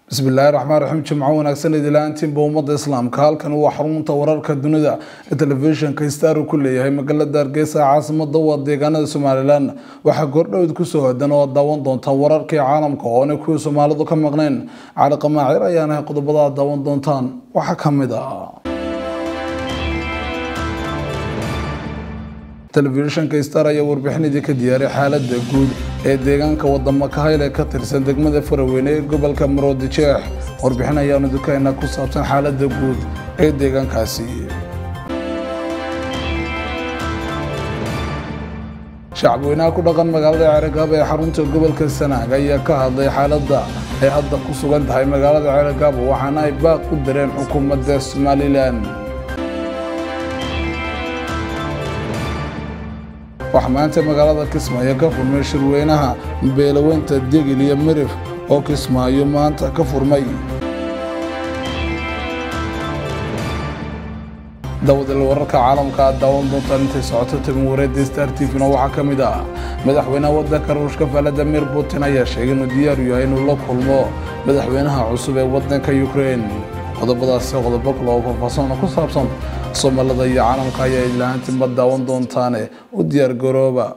bismillaahi raxmaan raxiim jimco wanaagsan idilaantiinba ummadda islaamka halkan waa xarunta wararka dunida ee telefishinka star uu ku leeyahay magaalada hargeysa caasimada waa deegaanada somalilan waxaa goordhowd kusoo hodan oo daawan doontaan wararkii caalamka oona kuwii soomaalidu ka maqnayn cali qamaacir ayaana qodobada daawan doontaan waxaa kamid ah telefishinka star ayaa warbixinadii ka diyaaray xaalada guud ee deegaanka wadamo kahayl ee ka tirsan degmada faraweyne ee gobolka maroodijeex warbixin ayaanu dukaynaa ku saabsan xaalada guud ee deegaankaasi shacabweynaha ku dhaqan magaalada ceeragaabo ee xarunta gobolka sanaag ayaa ka hadlay xaaladda ay hadda ku sugan tahay magaalada ceeragaabo waxaana ay baaq u dareen xukuumadda somalilan waxaa maanta magaalada kismaayo ka furmay shirweynaha beelaweynta degil iyo mirif oo kismaayo maanta ka furmay dawadil wararka caalamka aad daawan doontaan intay socoto tabin wareedda star tvna waxaa ka mid ah madaxweynaha waddanka ruushka valadimir putin ayaa sheegay inuu diyaaru yahay inuu la kulmo madaxweynaha cusub ee waddanka ukraine qodobadaasi qodobo kale oo faahfaahsan ku saabsan soomaalida iyo caalamka ayaa ilaantiinba daawan doontaane u diyaar garooba